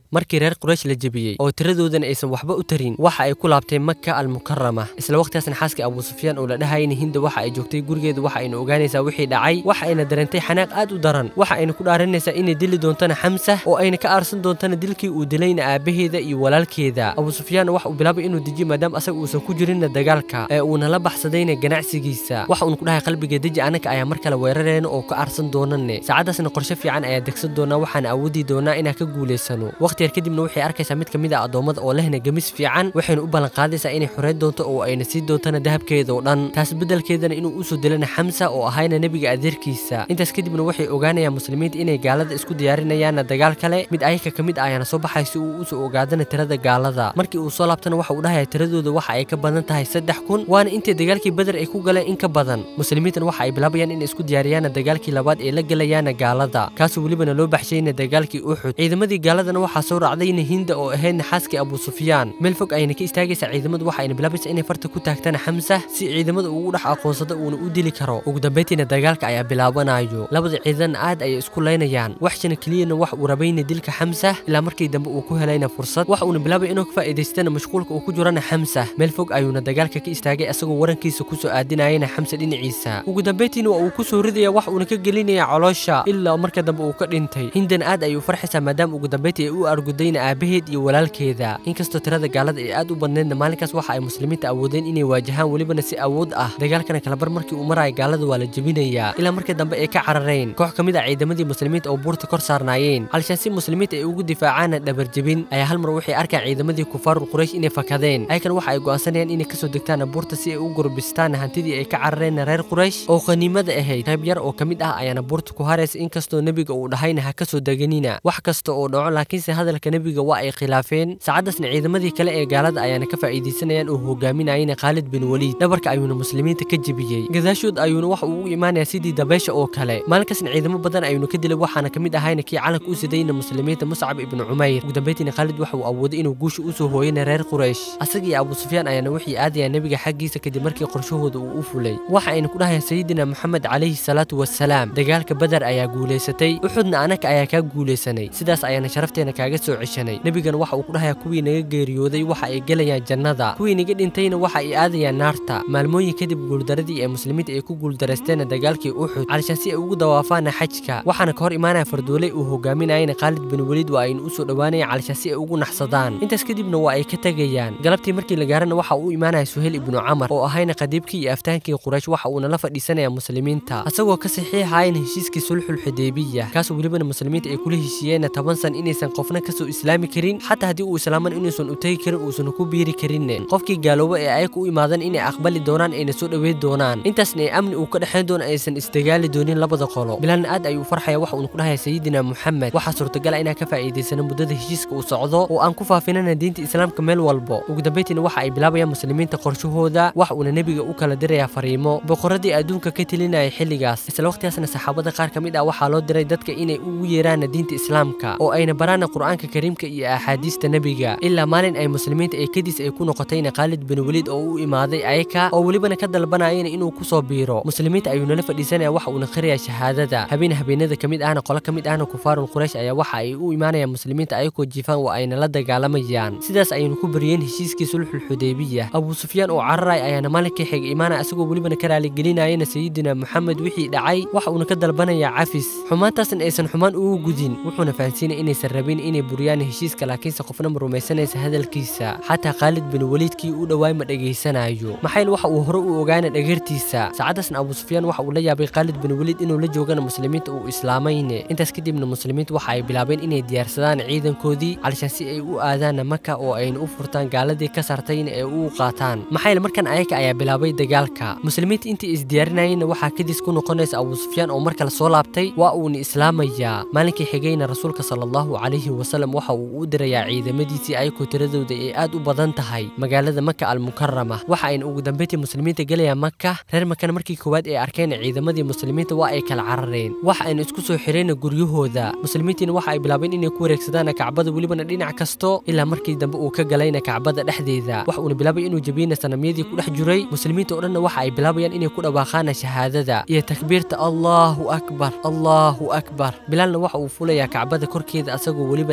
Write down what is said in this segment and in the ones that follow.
markii reer quraysh la jebiyey oo tiradoodana aysan waxba u tarin waxa ay ku laabtay maka almukarama isla waqtigaasna xaaskii abuu sufyaan oo la dhahayna hinda waxa ay joogtay gurigeeda waxa ayna ogaanaysaa wixii dhacay waxa ayna dareentay xanaaq aad u daran waxa ayna ku dhaaranaysaa inay dili doontana xamsa oo ayna ka aarsan doontana dilkii uu dilayna aabaheeda iyo walaalkeeda abuu sufyaan waxa uu bilaabay inuu dejiyo maadaama asaga uusan ku jirinna dagaalka ee uuna la baxsadayna ganacsigiisa waxa uuna ku dhahay qalbiga deji anaka ayaa mar kale weerarayna oo ka aarsan doonane saacadaasna qorshe fiican ayaa degsan doonaa waxaana awoodi doonaa inaan ka guulaysano waqti yar kadibna waxay arkaysaa mid ka mid ah addoommada oo lehna gemis fiican waxayna u ballan qaadaysaa inay xoreyn doonto oo ayna sii doontana dahabkeeda oo dhan taas beddelkeedana inuu usoo dilana xamsa oo ahayna nebiga adeerkiisa intaas kadibna waxay ogaanayaan muslimiinta inay gaalada isku diyaarinayaanna dagaal kale mid ayaka ka mid ah ayaana soo baxay si uu usoo ogaadana tirada gaalada markii uu soo laabtana waxa uu dhahaya tiradooda waxa ay ka badan tahay saddex kun waana intii dagaalkii beder ay ku galeen in ka badan muslimiintan waxa ay bilaabayaan inay isku diyaariyaana dagaalkii labaad ee la gelayaana gaalada kaasoo welibana loo baxshayna dagaalkii uxud ciidamadii gaaladana waxaa soo raacdayna hinda oo ahaydna xaaskii abuu sufyaan meel fog ayna ka istaagaysaa ciidamadu waxa ayna bilaabaysaa inay farta ku taagtana xamsa si ciidamada ugu dhex aqoonsado uuna u dili karo ugu dambeyntiina dagaalka ayaa bilaabanayo labada ciidanna aad ayay isku laynayaan waxshana keliyana wax uu rabayna dilka xamsa ilaa markii dambe uu ku helayna fursad waxa uuna bilaabay inuu ka faa'iidaystana mashquulka uu ku jirana xamsa meel fog ayuuna dagaalka ka istaagay asagoo warankiisa kusoo aadinayana xamsa dhinaciisa ugu dambeyntiina waa uu kusoo ridaya wax uuna ka gelinaya caloosha ilaa marka dambe uu ka dhintay hindan aad ayay u farxaysaa maadaama ugu dambeyntii ay u argudayna aabaheed iyo walaalkeeda inkastoo tirada gaalada ay aad u badneedna maalinkaas waxa ay muslimiinta awoodeen inay waajahaan welibana si awood ah dagaalkana kalabar markii uu maraya gaalada waa la jebinayaa ilaa markii dambe ay ka carareen koox ka mid ah ciidamadii muslimiinta oo buurta kor saarnaayeen halshaan si muslimiinta ay ugu difaacaana dhabarjebin ayaa hal mar waxay arkaan ciidamadii kufaarul quraysh inay fakadeen ayakana waxa ay go'aansanayaan inay kasoo degtaan buurta si ay u gurbistaan hantidii ay ka carareen reer quraysh oo qaniimada ahayd qayb yar oo ka mid ah ayaana buurta ku haraysa inkastoo nebiga uu dhahayna ha kasoo deganina wax kasta oo dhaco laakiinse hadalka nebiga waa ay khilaafeen saacadaasna ciidamadii kale ee gaalada ayaana ka faa'iidaysanayaan oo hogaaminayana khaalid bin waliid dhabarka ayuuna muslimiinta ka jebiyey gadaashood ayuuna wax uu u imaanaya sidii dabeesha oo kale maalinkaasna ciidamo badan ayuuna ka dilay waxaana ka mid ahayna kii calanka u sidayna muslimiinta muscab ibnu cumayr ugu dambeyntiina khaalid waxa uu awooday inuu guusha usoo hooyana reer quraysh asaga iyo abuu sufyaan ayaana waxay aadayaan nebiga xaggiisa kadib markii qorshahooda uu u fulay waxa ayna ku dhahayaan sayidina moxamed calayhi salaatu wasalaam dagaalka badar ayaa guulaysatay uxudna anaka ayaa kaa guulaysanay sidaas ayaana sharafteena kaaga soo ceshanay nebigana waxa uu ku dhahayaa kuwii naga geeriyooday waxa ay gelayaan jannada kuwii naga dhintayna waxa ay aadayaan naarta maalmooyin kadib guuldaradii ee muslimiinta ay ku guuldaraysteena dagaalkii uxud calishaan si ay ugu dawaafaana xajka waxaana ka hor imaanaya fardooley uu hogaaminayana khaalid bin weliid waa aynu usoo dhowaanayaan calishaan si ay ugu naxsadaan intaas kadibna waa ay ka tegayaan galabtii markii la gaarana waxa uu imaanaya suheyl ibnu camar oo ahayna qadiibkii iyo aftaankii quraysh waxa uuna la fadhiisanaya muslimiinta asagoo ka saxiixayana heshiiskii sulxul xudeybiya kaasoo welibana muslimiinta ay kula heshiiyeenna toban san inaysan qofna kasoo islaami karin xataa haddii uu islaaman inuusan u tegi karin uusan ku biiri karinne qofkii gaalooba ee ayaga u imaadan inay aqbali doonaan ayna soo dhoweyn doonaan intaasna ay amni uu ka dhexayn doono aysan isdagaali doonin labada qolo bilaalna aad ayuu farxaya waxa uuna ku dhahaya sayidina moxamed waxaa suurtagala inaan ka faa'iidaysano muddada heshiiska uu socdo oo aan ku faafinana diinta islaamka meel walbo ugu dambeyntiina waxa ay bilaabayaan muslimiinta qorshahooda wax uuna nebiga u kala dirayaa fariimo boqoradii adduunka ka telinaya xilligaas isla waqtigaasna saxaabada qaar ka mid ah waxaa loo diray dadka inay ugu yeeraana diinta islaamka oo ayna baraana qur'aanka kariimka iyo axaadiista nebiga ilaa maalin ay muslimiinta ay kadiis ay ku noqotayna khaalid bin weliid oo u imaaday ayaka oo welibana ka dalbanayana inuu kusoo biiro muslimiinta ayuu nala fadhiisanaya waxa uuna qiraya shahaadada habeen habeenada ka mid ahna qolo ka mid ahna kufaarul quraysh ayaa waxa ay u imaanayaan muslimiinta ayagoo jiifaan waa ayna la dagaalamayaan sidaas ayaynu ku bariyeen heshiiskii sulxul xudeybiya abuu sufyaan oo cararay ayaana maalinkii xig imaanaya asagoo welibana ka raaligelinayana sayidina moxamed wixii dhacay waxa uuna ka dalbanaya cafis xumaantaasna aysan xumaan ugu gudin wuxuuna fahansiinaya inaysan rabin inay buriyaan heshiiska laakiinse qofna ma rumaysanaysa hadalkiisa xataa khaalid bin weliidkii u dhowaay ma dhegaysanayo maxayl waxa uu hore u ogaana dhagartiisa saacadaasna abuu sufyaan waxa uu la yaabay khaalid bin weliid inuu la joogana muslimiinta uu islaamayne intaas kadibna muslimiinta waxa ay bilaabeen inay diyaarsadaan ciidankoodii calishaan si ay u aadaana maka oo ayna u furtaan gaaladii ka sartayna ee u qaataan maxayl markan ayaka ayaa bilaabay dagaalka muslimiinta intii isdiyaarinayeenna waxaa kadis ku noqonaysa abuu sufyaan oo mar kale soo laabtay waa uuna islaamayaa maalinkii xigayna rasuulka sala allahu calayhi wasalam waxa uu u dirayaa ciidamadiisii ayakoo tiradooda ay aad u badan tahay magaalada maka almukarama waxa ayna ugu dambeyntii muslimiinta gelayaan maka reer makana markii koowaad ay arkeen ciidamadii muslimiinta waa ay kala carareen waxa ayna isku soo xireen guryahooda muslimiintiina waxa ay bilaabeen inay ku wareegsadaan kacbada welibana dhinac kasto ilaa markii dambe uu ka galayna kacbada dhexdeeda waxa uuna bilaabay inuu jabiyena sanamyadii ku dhex jiray muslimiinta oo dhanna waxa ay bilaabayaan inay ku dhawaaqaana shahaadada iyo takbiirta allahu akbar allahu akbar bilaalna waxa uu fulayaa kacbada korkeeda asagoo welibana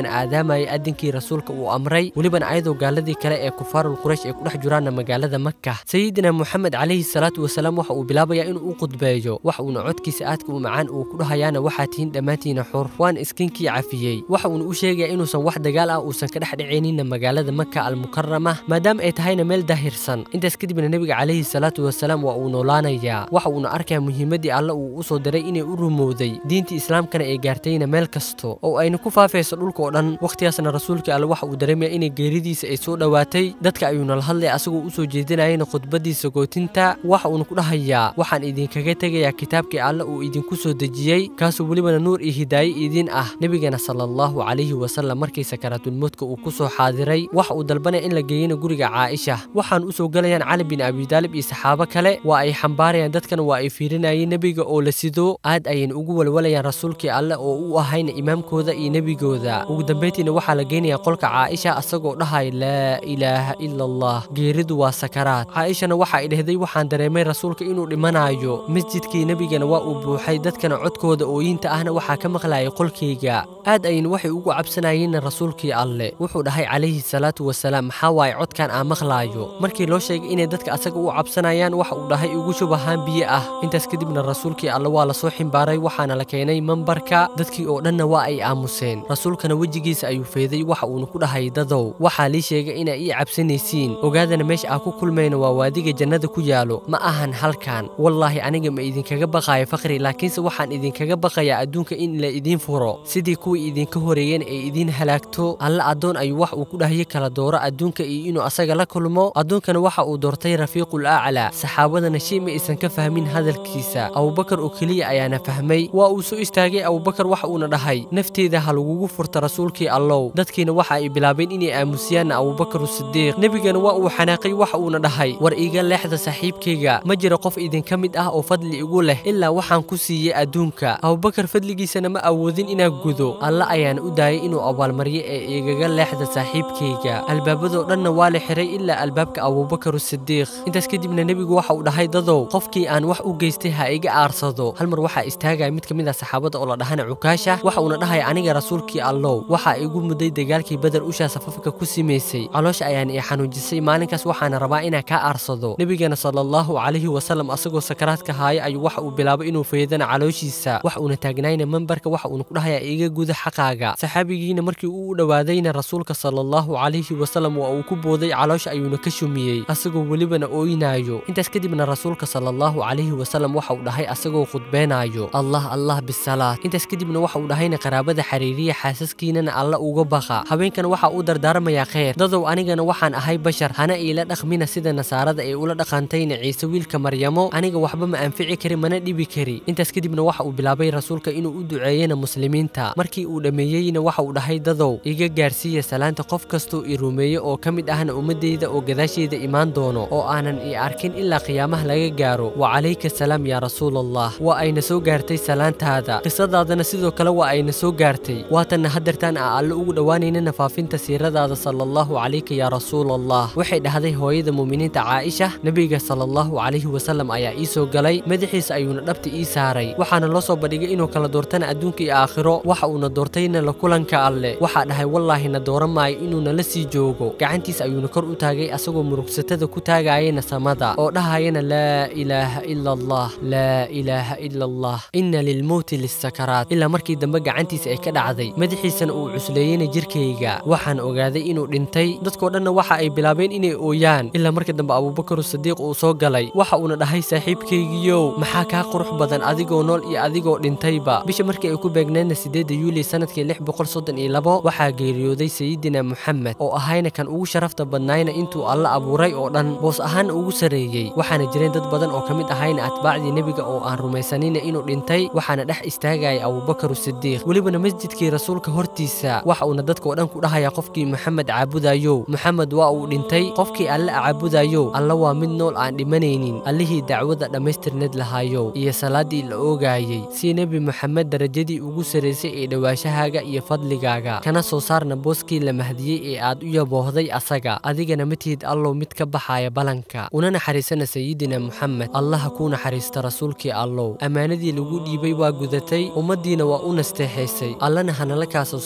welibana aadaamayay adinkii rasuulka uu amray welibana ayadoo gaaladii kale ee kufaarul quraysh ay ku dhex jiraanna magaalada maka sayidina moxamed calayhi salaatu wasalaam waxa uu bilaabayaa inuu u qudbeeyo wax uuna codkiisa aadka u macaan uu ku dhahayaana waxaa tihiin dhammaantiina xur waan iskinkii cafiyey waxa uuna u sheegaya inuusan wax dagaal ah uusan ka dhex dhicayninna magaalada maka almukarama maadaama ay tahayna meel daahirsan intaas kadibna nebiga calayhi salaatu wasalaam waa uu noolaanayaa waxa uuna arkaya muhiimaddii alle uu u soo diray inay u rumowday diintii islaamkana ay gaartayna meel kasto oo ayna ku faafayso dhulka oo dhan wakhtigaasna rasuulkii alle waxa uu dareemaya inay geeridiisa ay soo dhowaatay dadka ayuuna la hadlaya asagoo u soo jeedinayana khudbadiisa gootinta waxa uuna ku dhahayaa waxaan idinkaga tegayaa kitaabkii alle uu idinku soo dejiyey kaasoo welibana nuur iyo hidaaye idin ah nebigana sala allahu calayhi wasalam markii sakaraatulmowdka uu ku soo xaadiray waxa uu dalbanaya in la geeyana guriga caaisha waxaan u soo gelayaan cali bin abidaalib iyo saxaabo kale waa ay xambaarayaan dadkana waa ay fiirinayeen nebiga oo la sido aad ayayna ugu walwalayaan rasuulkii alle oo u ahayna imaamkooda iyo nebigooda ugu dambayntiina waxaa la geynayaa qolka caaisha asagoo dhahaya laa ilaaha ila allah geeridu waa sakaraad caaishana waxa ay dhehday waxaan dareemay rasuulka inuu dhimanayo masjidkii nebigana waa uu buuxay dadkana codkooda ooyinta ahna waxaa ka maqlayay qolkayga aad ayayna waxay ugu cabsanayeenna rasuulkii alle wuxuu dhahay calayhi salaatu wasalaam maxaa waaye codkan aan maqlaayo markii loo sheegay inay dadka asaga u cabsanayaan waxa uu dhahay ugu shubahaan biyo ah intaas kadibna rasuulkii alle waa lasoo ximbaaray waxaana la keenay mambarka dadkii oo dhanna waa ay aamuseen rasuulkana wejigiisa ayuu feeday waxa uuna ku dhahay dadow waxaa lii sheegay inaa ii cabsanaysiin ogaadana meesha aa ku kulmayna waa waadiga jannada ku yaalo ma ahan halkan wallaahi aniga ma idinkaga baqaayo faqri laakiinse waxaan idinkaga baqayaa adduunka in la idiin furo sidii kuwii idinka horeeyeen ay idiin halaagto alle addoon ayuu wax uu ku dhahaye kala dooro adduunka iyo inuu asaga la kulmo adduunkana waxa uu doortay rafiiqul aclaa saxaabadana shay ma aysan ka fahmin hadalkiisa abubakar oo keliya ayaana fahmay waa uu soo istaagay abubakar waxa uuna dhahay nafteeda ha lagugu furta rasuulkii allow dadkiina waxa ay bilaabeen inay aamusiyaanna abubakar sidiiq nebigana waa uu xanaaqay waxa uuna dhahay war iiga leexda saaxiibkayga ma jiro qof idinka mid ah oo fadli igu leh ilaa waxaan ku siiyey adduunka abubakar fadligiisana ma awoodin inaa gudo alle ayaana u daayay inuu abaalmaryo ee igaga leexda saaxiibkayga albaabadoo dhanna waa la xiray ilaa albaabka abubakar sidiiq intaas kadibna nebigu waxa uu dhahay dadow qofkii aan wax u geystay ha iga aarsado hal mar waxaa istaagaya mid ka mid ah saxaabada oo la dhahana cukaasha waxa uuna dhahaya aniga rasuulkii allow waxaa igu muday dagaalkii badar ushaa safafka ku simaysay caloosha ayaan ii xanuujisay maalinkaas waxaana rabaa inaan kaa aarsado nebigana sala allahu calayhi wasalam asagoo sakaraadka haaya ayuu waxa uu bilaabay inuu feedana calooshiisa wax uuna taagnayna mambarka waxa uuna ku dhahaya iga guda xaqaaga saxaabigiina markii uu u dhowaadayna rasuulka sala allahu calayhi wasalam waa uu ku booday caloosha ayuuna ka shumiyey asagoo welibana ooynaayo intaas kadibna rasuulka sala allahu calayhi wasalam waxa uu dhahay asagoo khudbeenaayo allah allah bisalaad intaas kadibna waxa uu dhahayna qaraabada xariiriya xaasaskiinana alla uga baqa haweenkana waxa uu dardaarmayaa kheyr dadow anigana waxaan ahay bashar hana iila dhaqmina sida nasaarada ay ula dhaqantayna ciise wiilka maryamo aniga waxba ma anfici kari mana dhibi kari intaas kadibna waxa uu bilaabay rasuulka inuu u duceeyena muslimiinta markii uu dhammeeyeyna waxa uu dhahay dadow iga gaarsiiya salaanta qof kastoo i rumeeye oo ka mid ahna ummadeyda oo gadaasheeda imaan doono oo aanan i arkin ilaa qiyaamaha laga gaaro wa calayka salaam yaa rasuul allah waa ayna soo gaartay salaantaada qisadaadana sidoo kale waa ayna soo gaartay waatanna hadeertaan aa alle ugu dhowaanaynana faafinta siiradaada sala allahu calayka yaa rasuul allah waxay dhahday hooyada muuminiinta caaisha nebiga sala allahu calayhi wasalam ayaa ii soo galay madaxiisa ayuuna dhabta ii saaray waxaana loo soo bandhigay inuu kala doortana adduunka iyo aakhiro waxa uuna doortayna la kulanka alle waxaa dhahay wallaahi na dooran maayo inuuna la sii joogo gacantiis ayuuna kor u taagay asagoo murugsatada ku taagayana samada oo dhahayana laa ilaaha ila allah laa ilaaha ila allah ina lilmowti lissakaraat ilaa markii dambe gacantiisa ay ka dhacday madaxiisana uu cusleeyeyna jirkayga waxaan ogaaday inuu dhintay dadkoo dhanna waxa ay bilaabeen inay ooyaan ilaa markii dambe abubakar sadiiq uu soo galay waxa uuna dhahay saaxiibkaygiyow maxaa kaa qurux badan adigoo nool iyo adigoo dhintayba bisha markii ay ku beegneedna sideedda yuuli sanadkii lix boqol soddon iyo labo waxaa geeriyooday sayidina moxamed oo ahayna kan ugu sharafta badnaayna intuu alla abuuray oo dhan boos ahaana ugu sareeyey waxaana jireen dad badan oo ka mid ahayna atbaacdii nebiga oo aan rumaysanina inuu dhintay waxaana dhex istaagaya abubakar sidiiq welibana masjidkii rasuulka hortiisa waxa uuna dadka oo dhan ku dhahaya qofkii moxamed caabudayow moxamed waa uu dhintay qofkii alle caabudayow alla waa mid nool aan dhimanaynin allihii dacwada dhammaystirneed lahaayow iyo salaaddii la oogaayey si nebi moxamed darajadii ugu saraysay ee dhowaashahaaga iyo fadligaaga kana soo saarna booskii la mahdiyey ee aad u yaboohday asaga adigana ma tihid allow mid ka baxaya balanka una naxariisana sayidina moxamed allaha kuu naxariista rasuulkii allow ammaanadii lagu dhiibay waa gudatay ummaddiina waa u nasteexaysay allana hanala kaa soo saar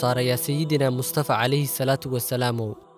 saara yaa sayidina mustafa calayhi salaatu wasalaamow